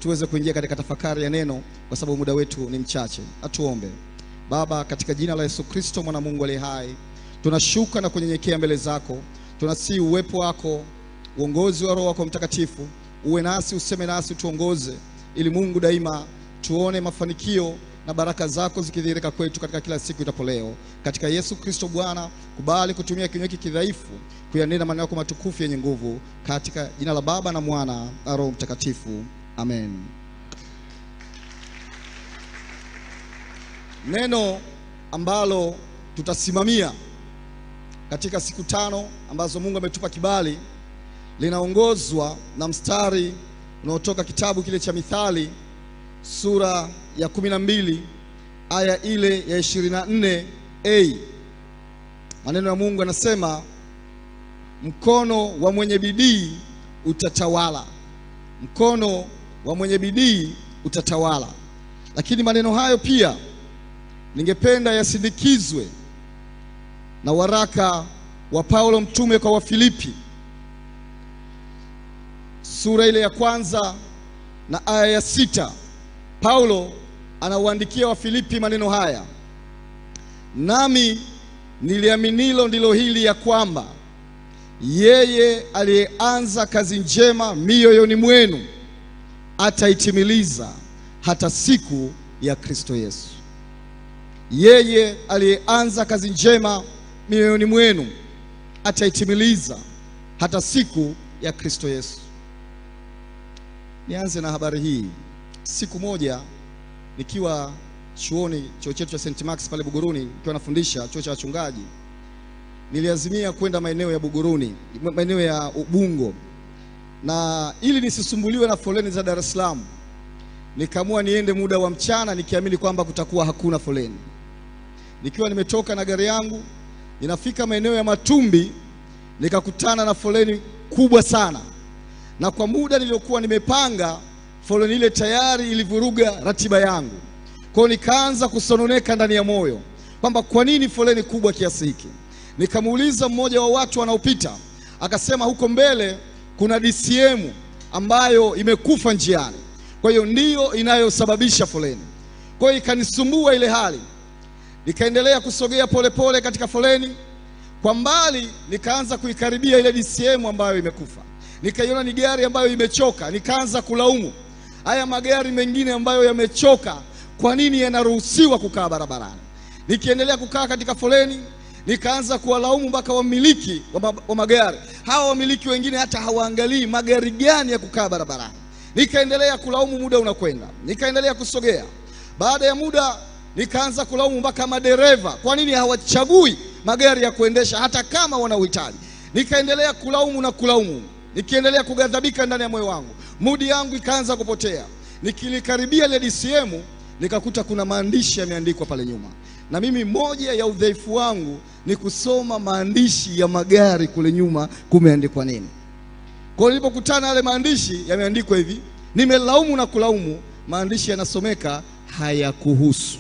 tuweze kuingia katika tafakari ya neno, kwa sababu muda wetu ni mchache. Atuombe. Baba, katika jina la Yesu Kristo mwana Mungu aliye hai, tunashuka na kunyenyekea mbele zako, tunasihi uwepo wako, uongozi wa Roho wako Mtakatifu uwe nasi, useme nasi, tuongoze, ili Mungu daima tuone mafanikio na baraka zako zikidhihirika kwetu katika kila siku itapo leo. Katika Yesu Kristo Bwana, kubali kutumia kinywa hiki kidhaifu kuyanena maneno yako matukufu yenye nguvu, katika jina la Baba na Mwana na Roho Mtakatifu, amen. Neno ambalo tutasimamia katika siku tano ambazo Mungu ametupa kibali linaongozwa na mstari unaotoka kitabu kile cha Mithali sura ya kumi na mbili aya ile ya ishirini na nne a maneno ya Mungu yanasema, mkono wa mwenye bidii utatawala, mkono wa mwenye bidii utatawala. Lakini maneno hayo pia ningependa yasindikizwe na waraka wa Paulo mtume kwa Wafilipi sura ile ya kwanza na aya ya sita. Paulo anawaandikia Wafilipi maneno haya: nami niliaminilo ndilo hili, ya kwamba yeye aliyeanza kazi njema mioyoni mwenu ataitimiliza hata siku ya Kristo Yesu. Yeye aliyeanza kazi njema mioyoni mwenu ataitimiliza hata siku ya Kristo Yesu. Nianze na habari hii. Siku moja nikiwa chuoni, chuo chetu cha St. Max pale Buguruni, nikiwa nafundisha chuo cha wachungaji, niliazimia kwenda maeneo ya Buguruni, maeneo ya Ubungo, na ili nisisumbuliwe na foleni za Dar es Salaam, nikaamua niende muda wa mchana, nikiamini kwamba kutakuwa hakuna foleni. Nikiwa nimetoka na gari yangu, ninafika maeneo ya Matumbi, nikakutana na foleni kubwa sana na kwa muda niliokuwa nimepanga foleni ile tayari ilivuruga ratiba yangu. Kwa hiyo nikaanza kusononeka ndani ya moyo kwamba kwa nini foleni kubwa kiasi hiki. Nikamuuliza mmoja wa watu wanaopita, akasema huko mbele kuna DCM ambayo imekufa njiani, kwa hiyo ndiyo inayosababisha foleni. Kwa hiyo ikanisumbua ile hali, nikaendelea kusogea polepole pole katika foleni. Kwa mbali nikaanza kuikaribia ile DCM ambayo imekufa nikaiona ni gari ambayo imechoka, nikaanza kulaumu haya magari mengine ambayo yamechoka, kwa nini yanaruhusiwa kukaa barabarani? Nikiendelea kukaa katika foleni, nikaanza kuwalaumu mpaka wamiliki wa magari hawa. Wamiliki wengine hata hawaangalii magari gani ya kukaa barabarani. Nikaendelea kulaumu, muda unakwenda, nikaendelea kusogea. Baada ya muda, nikaanza kulaumu mpaka madereva, kwa nini hawachagui magari ya kuendesha hata kama wana uhitaji. Nikaendelea kulaumu na kulaumu nikiendelea kughadhabika ndani ya moyo wangu, mudi yangu ikaanza kupotea. Nikilikaribia ile DCM nikakuta kuna maandishi yameandikwa pale nyuma, na mimi moja ya udhaifu wangu ni kusoma maandishi ya magari kule nyuma kumeandikwa nini. Kwa hiyo nilipokutana yale maandishi yameandikwa hivi, nimelaumu na kulaumu, maandishi yanasomeka hayakuhusu.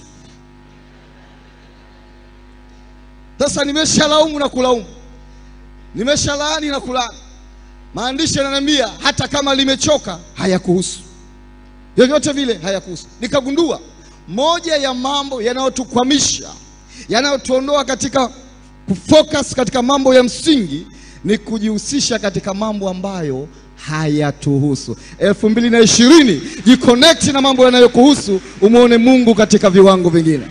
Sasa nimeshalaumu na kulaumu, nimeshalaani na kulaani maandishi yananiambia hata kama limechoka hayakuhusu, vyovyote vile hayakuhusu. Nikagundua moja ya mambo yanayotukwamisha, yanayotuondoa katika kufocus katika mambo ya msingi ni kujihusisha katika mambo ambayo hayatuhusu. elfu mbili na ishirini, jiconnect na mambo yanayokuhusu, umwone Mungu katika viwango vingine.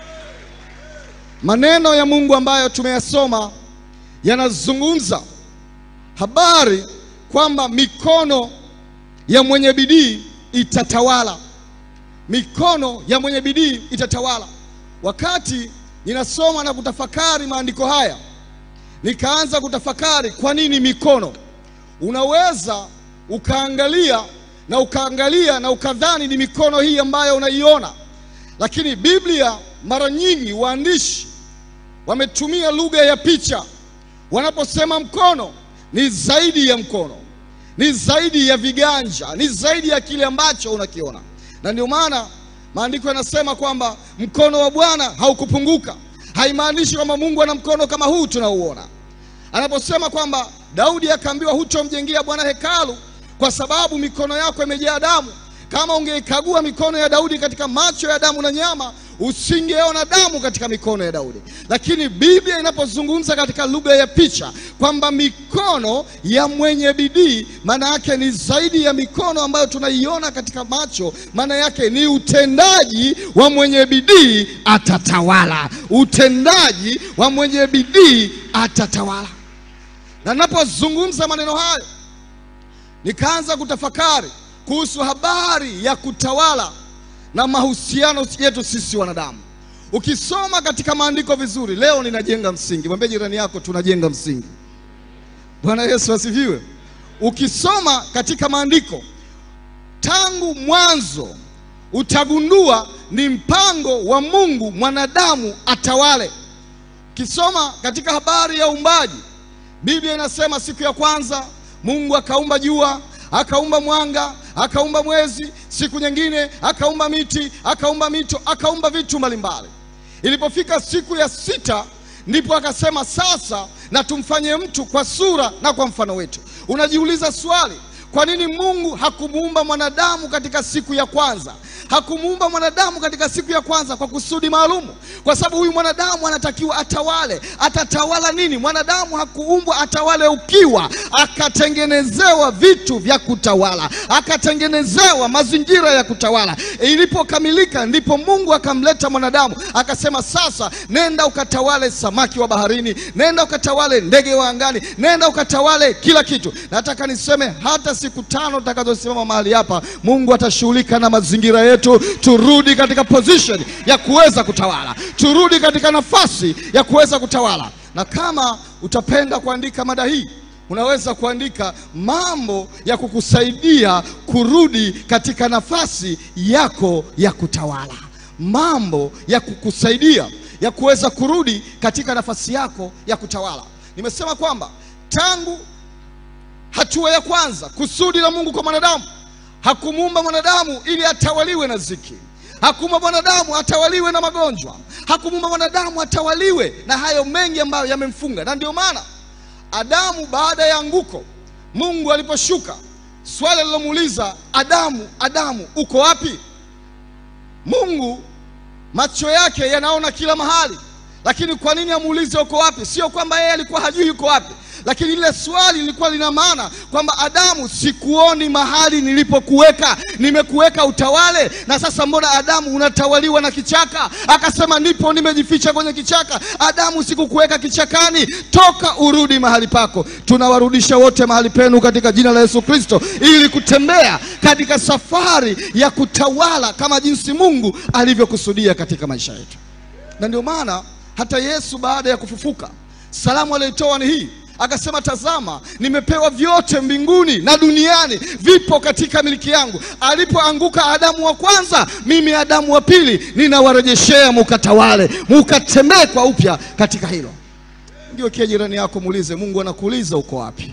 Maneno ya Mungu ambayo tumeyasoma yanazungumza habari kwamba mikono ya mwenye bidii itatawala, mikono ya mwenye bidii itatawala. Wakati ninasoma na kutafakari maandiko haya, nikaanza kutafakari kwa nini mikono. Unaweza ukaangalia na ukaangalia na ukadhani ni mikono hii ambayo unaiona, lakini Biblia mara nyingi waandishi wametumia lugha ya picha wanaposema mkono ni zaidi ya mkono, ni zaidi ya viganja, ni zaidi ya kile ambacho unakiona. Na ndio maana maandiko yanasema kwamba mkono wa Bwana haukupunguka. Haimaanishi kwamba Mungu ana mkono kama huu tunauona. Anaposema kwamba Daudi akaambiwa, hutomjengea Bwana hekalu kwa sababu mikono yako imejaa damu, kama ungeikagua mikono ya Daudi katika macho ya damu na nyama, usingeona damu katika mikono ya Daudi. Lakini Biblia inapozungumza katika lugha ya picha kwamba mikono ya mwenye bidii, maana yake ni zaidi ya mikono ambayo tunaiona katika macho. Maana yake ni utendaji wa mwenye bidii atatawala, utendaji wa mwenye bidii atatawala. Na ninapozungumza maneno hayo, nikaanza kutafakari kuhusu habari ya kutawala na mahusiano yetu sisi wanadamu. Ukisoma katika maandiko vizuri, leo ninajenga msingi. Mwambie jirani yako, tunajenga msingi. Bwana Yesu asifiwe. Ukisoma katika maandiko tangu mwanzo, utagundua ni mpango wa Mungu mwanadamu atawale. Ukisoma katika habari ya uumbaji, Biblia inasema siku ya kwanza Mungu akaumba jua, akaumba mwanga, akaumba mwezi. Siku nyingine akaumba miti, akaumba mito, akaumba vitu mbalimbali. Ilipofika siku ya sita, ndipo akasema sasa na tumfanye mtu kwa sura na kwa mfano wetu. Unajiuliza swali, kwa nini Mungu hakumuumba mwanadamu katika siku ya kwanza? Hakumuumba mwanadamu katika siku ya kwanza kwa kusudi maalumu, kwa sababu huyu mwanadamu anatakiwa atawale. Atatawala nini? Mwanadamu hakuumbwa atawale ukiwa, akatengenezewa vitu vya kutawala, akatengenezewa mazingira ya kutawala. Ilipokamilika ndipo Mungu akamleta mwanadamu, akasema sasa, nenda ukatawale samaki wa baharini, nenda ukatawale ndege wa angani, nenda ukatawale kila kitu. Nataka niseme hata siku tano tutakazosimama mahali hapa, Mungu atashughulika na mazingira yetu. Turudi katika position ya kuweza kutawala, turudi katika nafasi ya kuweza kutawala. Na kama utapenda kuandika mada hii, unaweza kuandika mambo ya kukusaidia kurudi katika nafasi yako ya kutawala, mambo ya kukusaidia ya kuweza kurudi katika nafasi yako ya kutawala. Nimesema kwamba tangu hatua ya kwanza, kusudi la Mungu kwa mwanadamu Hakumuumba mwanadamu ili atawaliwe na ziki. Hakumuumba mwanadamu atawaliwe na magonjwa. Hakumuumba mwanadamu atawaliwe na hayo mengi ambayo yamemfunga. Na ndio maana Adamu, baada ya anguko, Mungu aliposhuka, swali alilomuuliza Adamu, Adamu, uko wapi? Mungu macho yake yanaona kila mahali, lakini kwa nini amuulize uko wapi? Sio kwamba yeye alikuwa hajui yuko wapi lakini lile swali lilikuwa lina maana kwamba Adamu, sikuoni mahali nilipokuweka, nimekuweka utawale, na sasa mbona Adamu unatawaliwa na kichaka? Akasema nipo, nimejificha kwenye kichaka. Adamu, sikukuweka kichakani, toka urudi mahali pako. Tunawarudisha wote mahali penu katika jina la Yesu Kristo, ili kutembea katika safari ya kutawala kama jinsi Mungu alivyokusudia katika maisha yetu. Na ndio maana hata Yesu baada ya kufufuka, salamu aliyoitoa ni hii Akasema, tazama, nimepewa vyote mbinguni na duniani, vipo katika miliki yangu. Alipoanguka Adamu wa kwanza, mimi Adamu wa pili ninawarejeshea, mukatawale, mukatembee kwa upya katika hilo. Ndio kia jirani yako, muulize, Mungu anakuuliza uko wapi?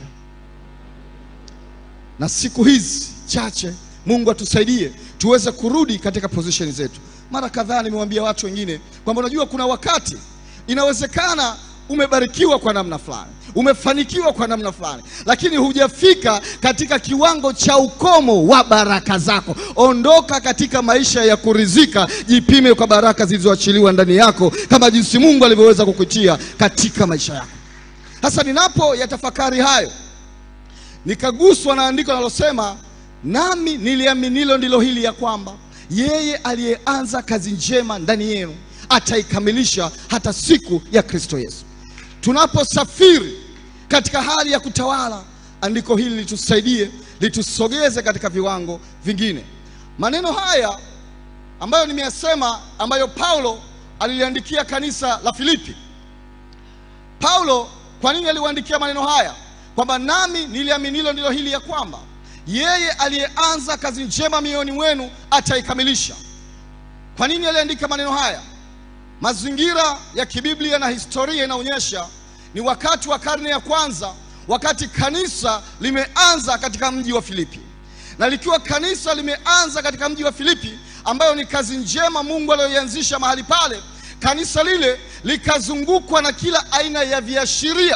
Na siku hizi chache, Mungu atusaidie tuweze kurudi katika position zetu. Mara kadhaa nimewambia watu wengine kwamba unajua, kuna wakati inawezekana umebarikiwa kwa namna fulani, umefanikiwa kwa namna fulani, lakini hujafika katika kiwango cha ukomo wa baraka zako. Ondoka katika maisha ya kurizika, jipime kwa baraka zilizoachiliwa ndani yako, kama jinsi Mungu alivyoweza kukutia katika maisha yako. Sasa ninapo yatafakari hayo, nikaguswa na andiko linalosema, nami niliaminilo ndilo hili, ya kwamba yeye aliyeanza kazi njema ndani yenu ataikamilisha hata siku ya Kristo Yesu. Tunaposafiri katika hali ya kutawala, andiko hili litusaidie, litusogeze katika viwango vingine. Maneno haya ambayo nimeyasema, ambayo Paulo aliliandikia kanisa la Filipi. Paulo kwa nini aliwaandikia maneno haya? Kwamba nami niliaminilo ndilo hili, ya kwamba yeye aliyeanza kazi njema mioyoni mwenu ataikamilisha. Kwa nini aliandika maneno haya? Mazingira ya kibiblia na historia inaonyesha ni wakati wa karne ya kwanza, wakati kanisa limeanza katika mji wa Filipi, na likiwa kanisa limeanza katika mji wa Filipi, ambayo ni kazi njema Mungu aliyoianzisha mahali pale, kanisa lile likazungukwa na kila aina ya viashiria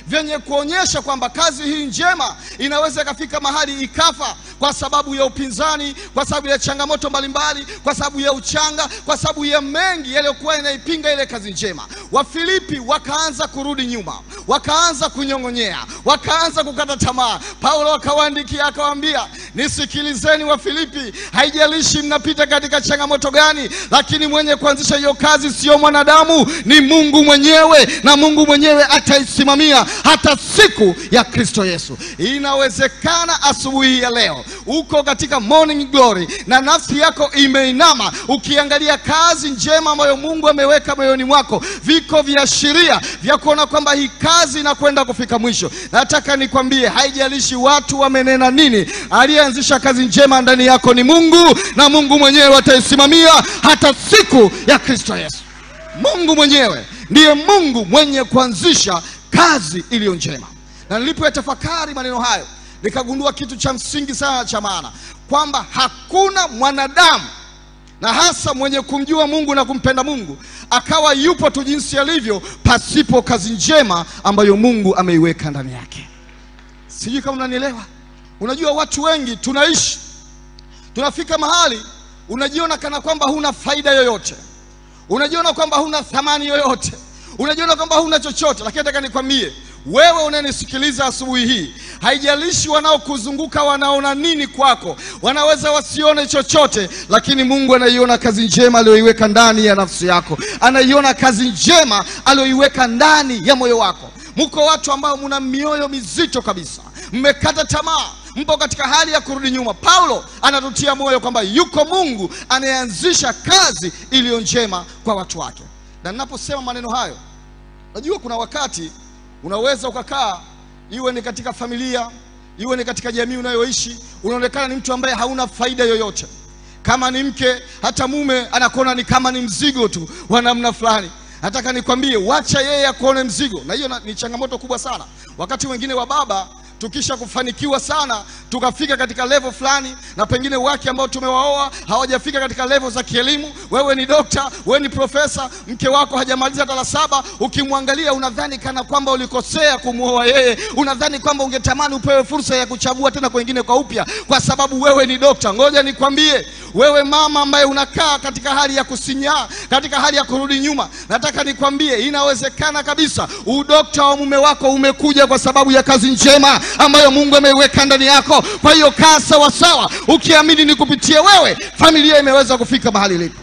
vyenye kuonyesha kwamba kazi hii njema inaweza ikafika mahali ikafa kwa sababu ya upinzani, kwa sababu ya changamoto mbalimbali, kwa sababu ya uchanga, kwa sababu ya mengi yaliyokuwa inaipinga ile kazi njema. Wafilipi wakaanza kurudi nyuma, wakaanza kunyong'onyea, wakaanza kukata tamaa. Paulo akawaandikia akawaambia, nisikilizeni Wafilipi, haijalishi mnapita katika changamoto gani, lakini mwenye kuanzisha hiyo kazi sio mwanadamu, ni Mungu mwenyewe, na Mungu mwenyewe ataisimamia hata siku ya Kristo Yesu. Inawezekana asubuhi ya leo uko katika morning glory na nafsi yako imeinama ukiangalia kazi njema ambayo Mungu ameweka moyoni mwako, viko viashiria vya kuona kwamba hii kazi inakwenda kufika mwisho. Nataka nikwambie, haijalishi watu wamenena nini, aliyeanzisha kazi njema ndani yako ni Mungu, na Mungu mwenyewe ataisimamia hata siku ya Kristo Yesu. Mungu mwenyewe ndiye Mungu mwenye kuanzisha kazi iliyo njema. Na nilipoyatafakari maneno hayo, nikagundua kitu cha msingi sana cha maana, kwamba hakuna mwanadamu na hasa mwenye kumjua Mungu na kumpenda Mungu akawa yupo tu jinsi alivyo pasipo kazi njema ambayo Mungu ameiweka ndani yake. Sijui kama unanielewa. Unajua, watu wengi tunaishi, tunafika mahali unajiona kana kwamba huna faida yoyote, unajiona kwamba huna thamani yoyote, unajiona kwamba huna chochote. Lakini nataka nikwambie wewe unanisikiliza asubuhi hii, haijalishi wanaokuzunguka wanaona nini kwako, wanaweza wasione chochote, lakini Mungu anaiona kazi njema aliyoiweka ndani ya nafsi yako, anaiona kazi njema aliyoiweka ndani ya moyo wako. Mko watu ambao mna mioyo mizito kabisa, mmekata tamaa, mpo katika hali ya kurudi nyuma. Paulo anatutia moyo kwamba yuko Mungu anayeanzisha kazi iliyo njema kwa watu wake. Na ninaposema maneno hayo, najua kuna wakati unaweza ukakaa, iwe ni katika familia, iwe ni katika jamii unayoishi, unaonekana ni mtu ambaye hauna faida yoyote. Kama ni mke, hata mume anakuona ni kama ni mzigo tu wa namna fulani. Nataka nikwambie, wacha yeye akuone mzigo, na hiyo ni changamoto kubwa sana. Wakati wengine wa baba tukisha kufanikiwa sana tukafika katika level fulani, na pengine wake ambao tumewaoa hawajafika katika level za kielimu. Wewe ni dokta, wewe ni profesa, mke wako hajamaliza hata la saba. Ukimwangalia unadhani kana kwamba ulikosea kumwoa yeye, unadhani kwamba ungetamani upewe fursa ya kuchagua tena kwengine kwa upya, kwa sababu wewe ni dokta. Ngoja nikwambie, wewe mama ambaye unakaa katika hali ya kusinyaa, katika hali ya kurudi nyuma, nataka nikwambie, inawezekana kabisa udokta wa mume wako umekuja kwa sababu ya kazi njema ambayo Mungu ameiweka ndani yako. Kwa hiyo kaa sawa sawa, ukiamini ni kupitia wewe familia imeweza kufika mahali ilipo.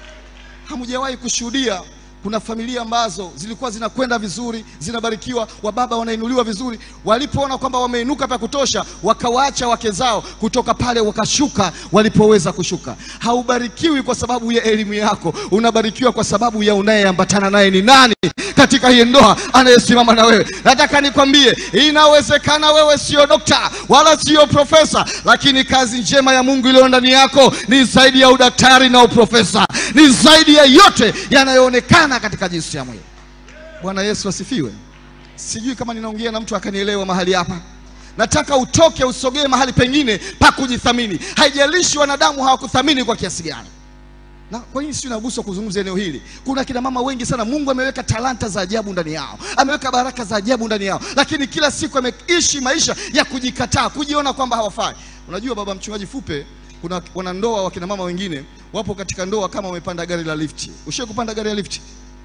Hamujawahi kushuhudia kuna familia ambazo zilikuwa zinakwenda vizuri, zinabarikiwa, wababa wanainuliwa vizuri, walipoona kwamba wameinuka vya kutosha, wakawaacha wake zao, kutoka pale wakashuka walipoweza kushuka. Haubarikiwi kwa sababu ya elimu yako, unabarikiwa kwa sababu ya unayeambatana naye ni nani katika hii ndoa anayesimama na wewe. Nataka nikwambie, inawezekana wewe sio dokta wala sio profesa, lakini kazi njema ya Mungu iliyo ndani yako ni zaidi ya udaktari na uprofesa, ni zaidi ya yote yanayoonekana katika jinsi ya mwili. Bwana Yesu asifiwe. Sijui kama ninaongea na mtu akanielewa mahali hapa. Nataka utoke usogee mahali pengine pa kujithamini. Haijalishi wanadamu hawakuthamini kwa kiasi gani. Na kwa nini sio naguswa kuzungumza eneo hili? Kuna kina mama wengi sana, Mungu ameweka talanta za ajabu ndani yao, ameweka baraka za ajabu ndani yao, lakini kila siku ameishi maisha ya kujikataa, kujiona kwamba hawafai. Unajua baba mchungaji Fupe, kuna wanandoa wa kina mama wengine wapo katika ndoa kama wamepanda gari la lifti. Ushawahi kupanda gari la lifti?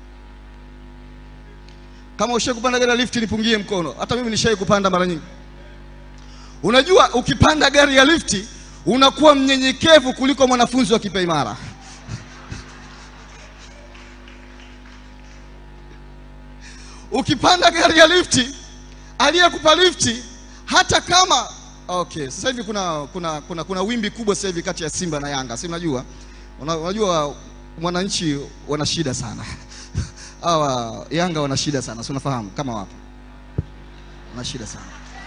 Kama ushawahi kupanda gari la lifti nipungie mkono. Hata mimi nishawahi kupanda mara nyingi. Unajua ukipanda gari ya lifti unakuwa mnyenyekevu kuliko mwanafunzi wa kipaimara. Ukipanda gari ya lifti, aliyekupa lifti hata kama okay, sasa hivi kuna, kuna, kuna, kuna wimbi kubwa sasa hivi kati ya Simba na Yanga, si unajua? Unajua mwananchi wana shida sana hawa Yanga wana shida sana, si unafahamu kama wapo wana shida sana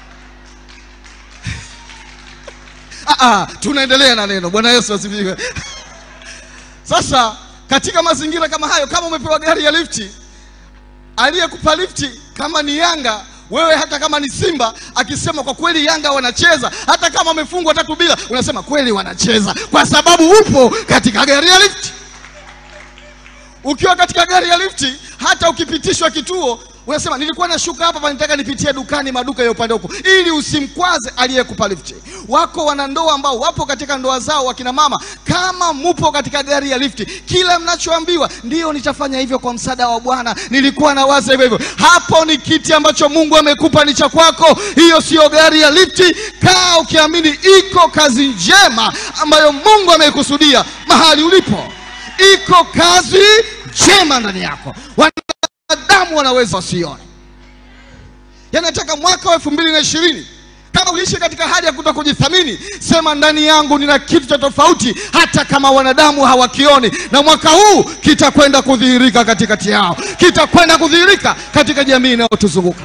ah, ah, tunaendelea na neno. Bwana Yesu asifiwe. Sasa katika mazingira kama hayo, kama umepewa gari ya lifti aliyekupa lifti kama ni Yanga, wewe hata kama ni Simba akisema kwa kweli Yanga wanacheza, hata kama wamefungwa tatu bila, unasema kweli wanacheza, kwa sababu upo katika gari ya lifti. Ukiwa katika gari ya lifti, hata ukipitishwa kituo unasema nilikuwa nashuka hapa panitaka nipitie dukani maduka ya upande huko ili usimkwaze aliyekupa lifti wako wanandoa ambao wapo katika ndoa zao wakina mama kama mupo katika gari ya lifti kila mnachoambiwa ndio nitafanya hivyo kwa msaada wa bwana nilikuwa nawaza hivyo hivyo hapo ni kiti ambacho mungu amekupa ni cha kwako hiyo sio gari ya lifti kaa ukiamini iko kazi njema ambayo mungu ameikusudia mahali ulipo iko kazi njema ndani yako wanadamu wanaweza wasione yanataka mwaka wa elfu mbili na ishirini kama uliishi katika hali ya kuto kujithamini sema ndani yangu nina kitu cha tofauti hata kama wanadamu hawakioni na mwaka huu kitakwenda kudhihirika katikati yao kitakwenda kudhihirika katika jamii inayotuzunguka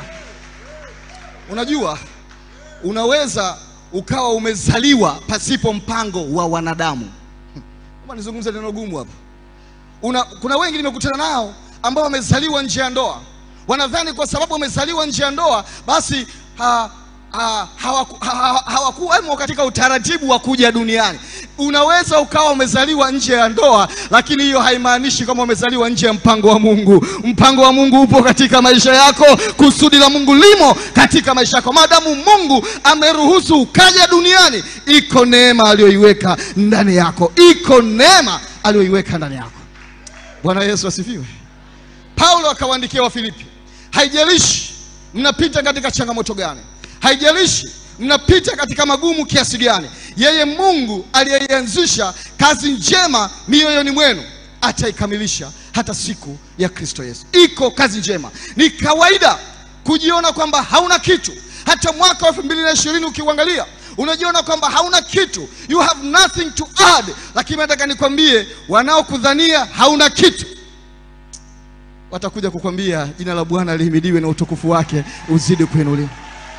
unajua unaweza ukawa umezaliwa pasipo mpango wa wanadamu kama nizungumze neno gumu hapa una, kuna wengi nimekutana nao ambao wamezaliwa nje ya ndoa wanadhani kwa sababu wamezaliwa nje ya ndoa basi ha, ha, hawaku- ha, ha, hawakuwemo katika utaratibu wa kuja duniani unaweza ukawa umezaliwa nje ya ndoa lakini hiyo haimaanishi kama umezaliwa nje ya mpango wa mungu mpango wa mungu upo katika maisha yako kusudi la mungu limo katika maisha yako maadamu mungu ameruhusu ukaja duniani iko neema aliyoiweka ndani yako iko neema aliyoiweka ndani yako bwana yesu asifiwe paulo akawaandikia wafilipi haijalishi mnapita katika changamoto gani haijalishi mnapita katika magumu kiasi gani yeye mungu aliyeianzisha kazi njema mioyoni mwenu ataikamilisha hata siku ya kristo yesu iko kazi njema ni kawaida kujiona kwamba hauna kitu hata mwaka wa elfu mbili na ishirini ukiuangalia unajiona kwamba hauna kitu you have nothing to add lakini nataka nikwambie wanaokudhania hauna kitu watakuja kukwambia jina la bwana lihimidiwe na utukufu wake uzidi kuinuliwa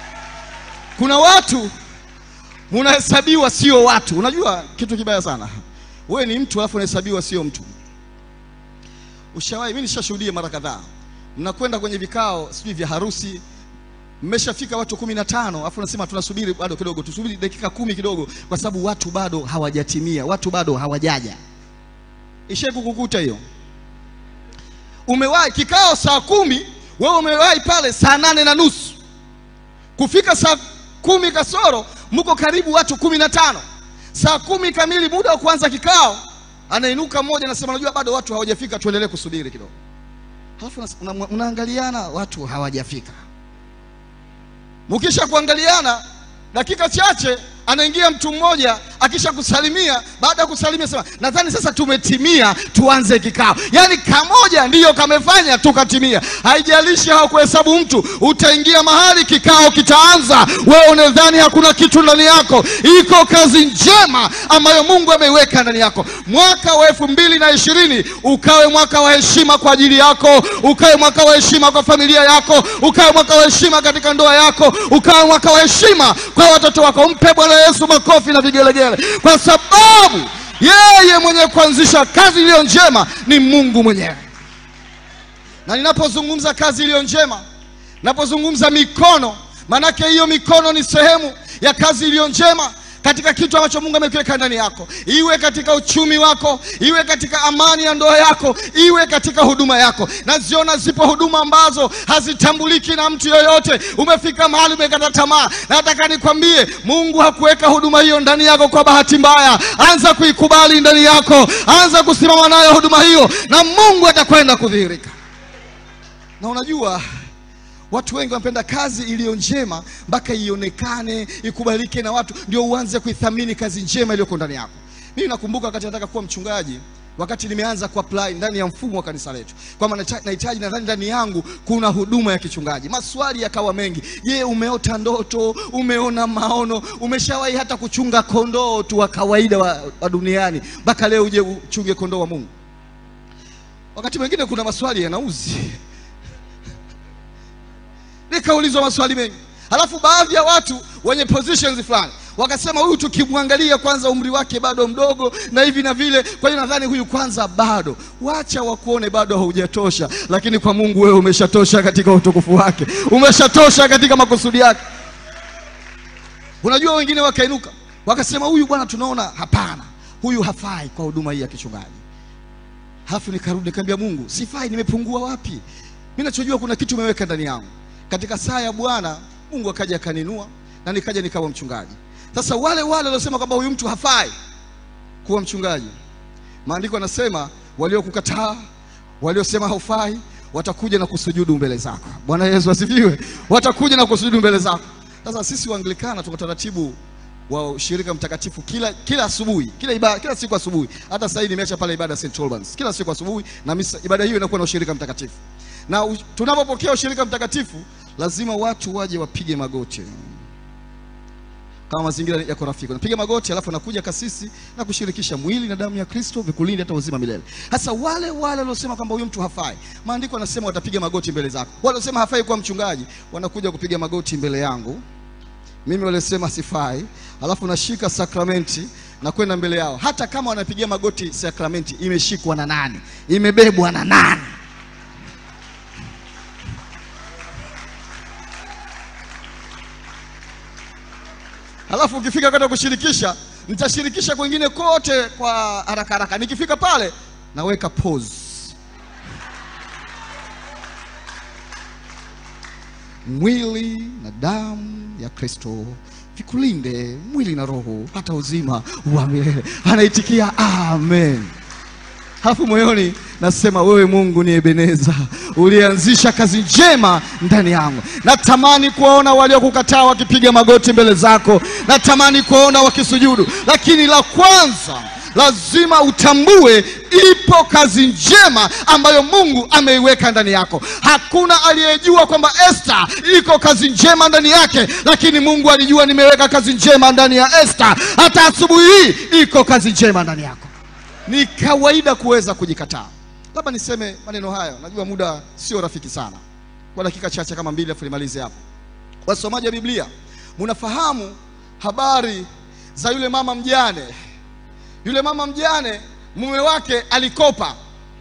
kuna watu munahesabiwa sio watu unajua kitu kibaya sana wewe ni mtu alafu unahesabiwa sio mtu ushawahi mimi nishashuhudia mara kadhaa mnakwenda kwenye vikao sijui vya harusi mmeshafika watu kumi na tano alafu unasema tunasubiri bado kidogo tusubiri dakika kumi kidogo kwa sababu watu bado hawajatimia watu bado hawajaja ishai kukukuta hiyo umewahi kikao saa kumi wewe umewahi pale saa nane na nusu kufika saa kumi kasoro mko karibu watu kumi na tano saa kumi kamili muda wa kuanza kikao anainuka mmoja anasema najua bado watu hawajafika tuendelee kusubiri kidogo halafu unas- una- unaangaliana watu hawajafika mkisha kuangaliana dakika chache anaingia mtu mmoja akisha kusalimia baada ya kusalimia sema nadhani sasa tumetimia tuanze kikao yaani kamoja ndiyo kamefanya tukatimia haijalishi hawakuhesabu mtu utaingia mahali kikao kitaanza wewe unadhani hakuna kitu ndani yako iko kazi njema ambayo mungu ameiweka ndani yako mwaka wa elfu mbili na ishirini ukawe mwaka wa heshima kwa ajili yako ukawe mwaka wa heshima kwa familia yako ukawe mwaka wa heshima katika ndoa yako ukawe mwaka wa heshima kwa watoto wako mpe bwana yesu makofi na vigelegele kwa sababu yeye mwenye kuanzisha kazi iliyo njema ni mungu mwenyewe na ninapozungumza kazi iliyo njema napozungumza mikono manake hiyo mikono ni sehemu ya kazi iliyo njema katika kitu ambacho mungu amekiweka ndani yako iwe katika uchumi wako iwe katika amani ya ndoa yako iwe katika huduma yako naziona zipo huduma ambazo hazitambuliki na mtu yoyote umefika mahali umekata tamaa nataka nikwambie mungu hakuweka huduma hiyo ndani yako kwa bahati mbaya anza kuikubali ndani yako anza kusimama nayo huduma hiyo na mungu atakwenda kudhihirika na unajua watu wengi wanapenda kazi iliyo njema mpaka ionekane ikubalike na watu ndio uanze kuithamini kazi njema iliyoko ndani yako mimi nakumbuka wakati nataka kuwa mchungaji wakati nimeanza kuapply ndani ya mfumo wa kanisa letu kwamba nacha- nahitaji nadhani ndani yangu kuna huduma ya kichungaji maswali yakawa mengi je umeota ndoto umeona maono umeshawahi hata kuchunga kondoo tu wa kawaida wa, wa duniani mpaka leo uje uchunge kondoo wa mungu wakati mwingine kuna maswali yanauzi nikaulizwa maswali mengi halafu baadhi ya watu wenye positions fulani wakasema huyu tukimwangalia kwanza umri wake bado mdogo na hivi na vile kwa hiyo nadhani huyu kwanza bado wacha wakuone bado haujatosha lakini kwa mungu wewe umeshatosha katika utukufu wake umeshatosha katika makusudi yake unajua wengine wakainuka wakasema huyu bwana tunaona hapana huyu hafai kwa huduma hii ya kichungaji halafu nikarudi nikamwambia mungu sifai nimepungua wapi Mimi nachojua kuna kitu umeweka ndani yangu. Katika saa ya Bwana Mungu akaja akaninua na nikaja nikawa mchungaji. Sasa wale wale waliosema kwamba huyu mtu hafai kuwa mchungaji, maandiko yanasema waliokukataa, waliosema haufai, watakuja na kusujudu mbele zako. Bwana Yesu asifiwe. Watakuja na kusujudu mbele zako. Sasa sisi Waanglikana tuko taratibu wa ushirika mtakatifu kila kila asubuhi kila ibada, kila siku asubuhi. Hata sasa hivi nimeacha pale ibada St Albans kila siku asubuhi, na misa, ibada hiyo inakuwa na ushirika mtakatifu, na u, tunapopokea ushirika mtakatifu lazima watu waje wapige magoti kama mazingira yako rafiki, unapiga magoti, alafu anakuja kasisi na kushirikisha mwili na damu ya Kristo vikulinde hata uzima milele. Hasa wale wale waliosema kwamba huyu mtu hafai, maandiko yanasema watapiga magoti mbele zako. Wale waliosema hafai kuwa mchungaji wanakuja kupiga magoti mbele yangu mimi walisema sifai, alafu nashika sakramenti na kwenda mbele yao. Hata kama wanapigia magoti, sakramenti imeshikwa na nani? Imebebwa na nani? Alafu ukifika kwenda kushirikisha, nitashirikisha kwengine kote kwa haraka haraka. Nikifika pale naweka pause. Mwili na damu ya Kristo vikulinde mwili na roho hata uzima wa milele. Anaitikia amen. Halafu moyoni nasema, wewe Mungu ni Ebeneza, ulianzisha kazi njema ndani yangu. Natamani kuwaona waliokukataa wakipiga magoti mbele zako, natamani kuwaona wakisujudu, lakini la kwanza lazima utambue ipo kazi njema ambayo Mungu ameiweka ndani yako. Hakuna aliyejua kwamba Esther iko kazi njema ndani yake, lakini Mungu alijua nimeweka kazi njema ndani ya Esther. Hata asubuhi hii iko kazi njema ndani yako. Ni kawaida kuweza kujikataa. Labda niseme maneno haya, najua muda sio rafiki sana, kwa dakika chache kama mbili, afu nimalize hapo. Wasomaji wa Biblia, mnafahamu habari za yule mama mjane yule mama mjane mume wake alikopa.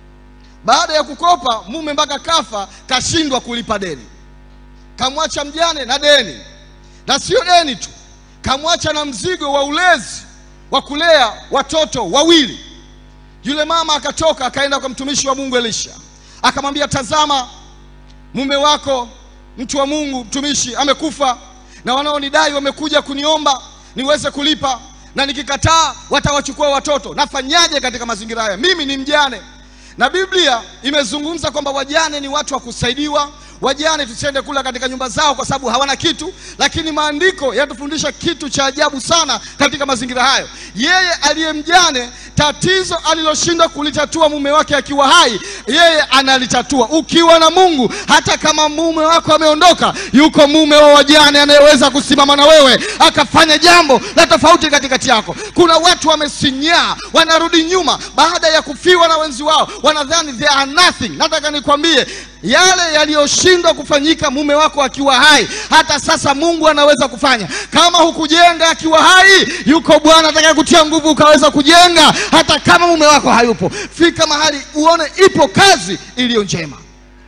Baada ya kukopa, mume mpaka kafa, kashindwa kulipa deni, kamwacha mjane na deni, na sio deni tu, kamwacha na mzigo wa ulezi wa kulea watoto wawili. Yule mama akatoka akaenda kwa mtumishi wa Mungu Elisha, akamwambia, tazama, mume wako mtu wa Mungu mtumishi amekufa, na wanaonidai wamekuja kuniomba niweze kulipa na nikikataa watawachukua watoto. Nafanyaje katika mazingira haya? Mimi ni mjane, na Biblia imezungumza kwamba wajane ni watu wa kusaidiwa. Wajane tusiende kula katika nyumba zao kwa sababu hawana kitu, lakini maandiko yanatufundisha kitu cha ajabu sana katika mazingira hayo. Yeye aliye mjane, tatizo aliloshindwa kulitatua mume wake akiwa hai, yeye analitatua. Ukiwa na Mungu, hata kama mume wako ameondoka, yuko mume wa wajane anayeweza kusimama na wewe akafanya jambo la tofauti katikati yako. Kuna watu wamesinyaa, wanarudi nyuma baada ya kufiwa na wenzi wao, wanadhani they are nothing. Nataka nikwambie yale yaliyoshindwa kufanyika mume wako akiwa hai, hata sasa Mungu anaweza kufanya. Kama hukujenga akiwa hai, yuko Bwana atakaye kutia nguvu ukaweza kujenga hata kama mume wako hayupo. Fika mahali uone ipo kazi iliyo njema.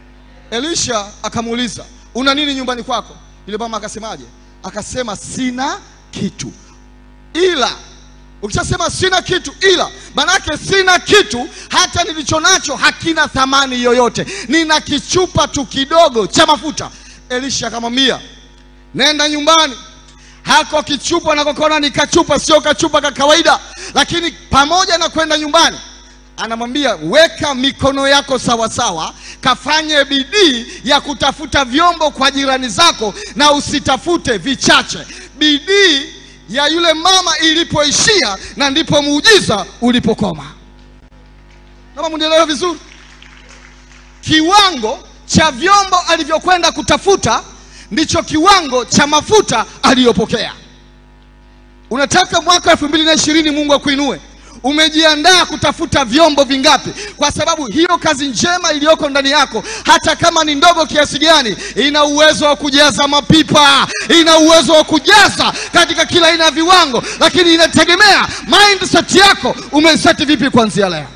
Elisha akamuuliza una nini nyumbani kwako? Yule mama akasemaje? Akasema sina kitu ila Ukishasema sina kitu ila, manake sina kitu, hata nilicho nacho hakina thamani yoyote, nina kichupa tu kidogo cha mafuta. Elisha akamwambia nenda nyumbani, hako kichupa nakokona ni kachupa, sio kachupa ka kawaida. Lakini pamoja na kwenda nyumbani, anamwambia weka mikono yako sawa sawa, kafanye bidii ya kutafuta vyombo kwa jirani zako, na usitafute vichache. Bidii ya yule mama ilipoishia na ndipo muujiza ulipokoma. Kama mnielewa vizuri, kiwango cha vyombo alivyokwenda kutafuta ndicho kiwango cha mafuta aliyopokea. Unataka mwaka elfu mbili na ishirini Mungu akuinue, umejiandaa kutafuta vyombo vingapi? Kwa sababu hiyo kazi njema iliyoko ndani yako, hata kama ni ndogo kiasi gani, ina uwezo wa kujaza mapipa, ina uwezo wa kujaza katika kila aina ya viwango, lakini inategemea mindset yako umeseti vipi kuanzia leo.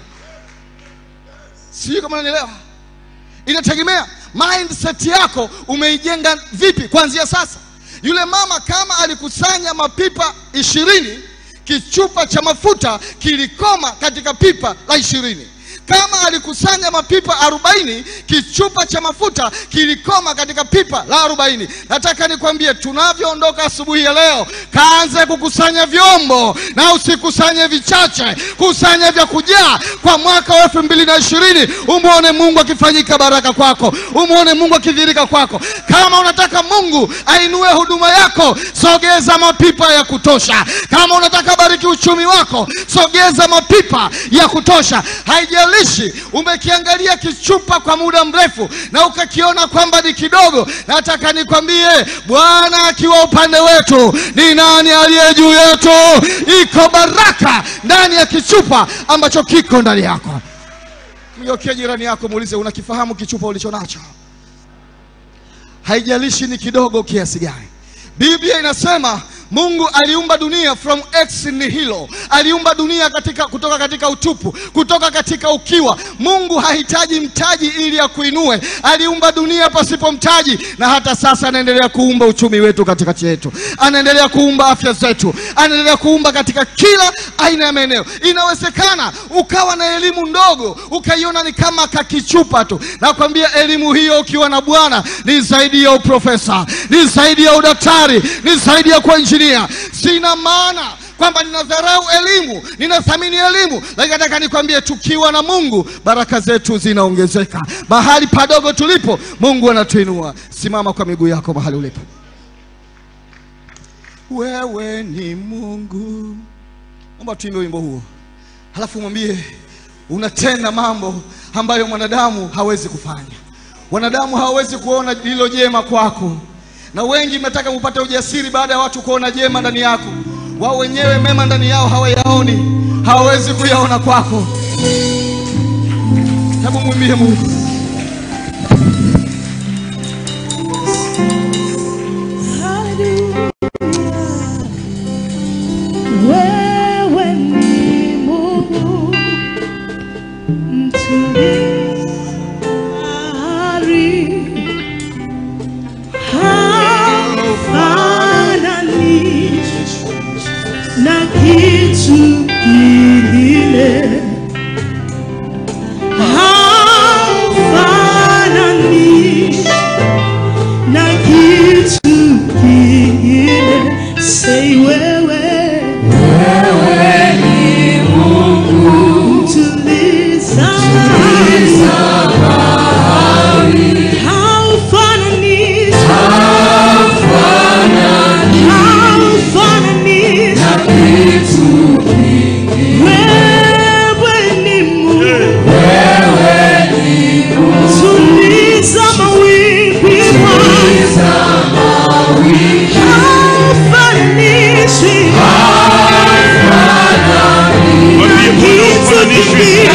Sijui kama unanielewa. Inategemea mindset yako umeijenga vipi kuanzia sasa. Yule mama kama alikusanya mapipa ishirini kichupa cha mafuta kilikoma katika pipa la ishirini. Kama alikusanya mapipa arobaini, kichupa cha mafuta kilikoma katika pipa la arobaini. Nataka nikwambie, tunavyoondoka asubuhi ya leo, kaanze kukusanya vyombo na usikusanye vichache, kusanya vya kujaa kwa mwaka wa elfu mbili na ishirini. Umwone Mungu akifanyika baraka kwako, umwone Mungu akidhirika kwako. Kama unataka Mungu ainue huduma yako, sogeza mapipa ya kutosha. Kama unataka bariki uchumi wako, sogeza mapipa ya kutosha. Haijalishi umekiangalia kichupa kwa muda mrefu na ukakiona kwamba ni kidogo, nataka nikwambie, Bwana akiwa upande wetu, ni nani aliye juu yetu? Iko baraka ndani ya kichupa ambacho kiko ndani yako. Mgeukie jirani yako, muulize, unakifahamu kichupa ulicho nacho? Haijalishi ni kidogo kiasi gani. Biblia inasema Mungu aliumba dunia from ex nihilo, aliumba dunia katika, kutoka katika utupu, kutoka katika ukiwa. Mungu hahitaji mtaji ili akuinue, aliumba dunia pasipo mtaji, na hata sasa anaendelea kuumba uchumi wetu katikati yetu, anaendelea kuumba afya zetu, anaendelea kuumba katika kila aina ya maeneo. Inawezekana ukawa na elimu ndogo ukaiona ni kama kakichupa tu. Nakwambia elimu hiyo ukiwa na Bwana ni zaidi ya uprofesa, ni zaidi ya udaktari, ni zaidi ya kuwa injinia. Sina maana kwamba ninadharau elimu, ninathamini elimu, lakini nataka nikwambie, tukiwa na Mungu baraka zetu zinaongezeka. Mahali padogo tulipo, Mungu anatuinua. Simama kwa miguu yako mahali ulipo. Wewe ni Mungu. Naomba tuimbe wimbo huo, halafu mwambie unatenda mambo ambayo mwanadamu hawezi kufanya. Wanadamu hawawezi kuona lilo jema kwako, na wengi mnataka mupate ujasiri baada ya watu kuona jema ndani yako. Wao wenyewe mema ndani yao hawayaoni, hawawezi kuyaona kwako. Hebu mwimbie Mungu. Wewe ni Mungu mtulivu bahari, haufanani na kitu kingine, haufanani na kitu kingine. Say wewe Tuliza haufanani haufanani wewe ni Mungu tuliza mawimbi haufananishi Mwambie Bwana ufananishwe.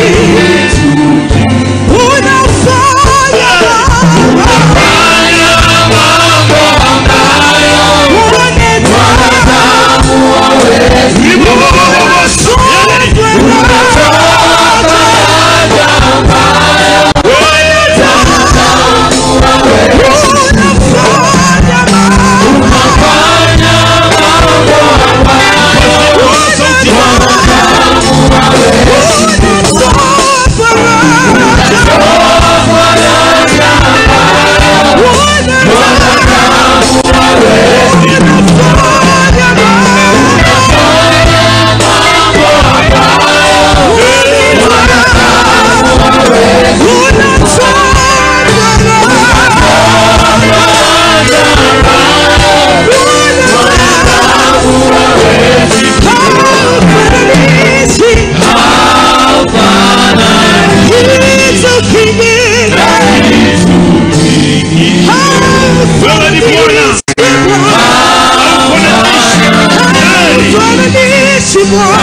Wewe ni Bwana. Ufananishi. Bwana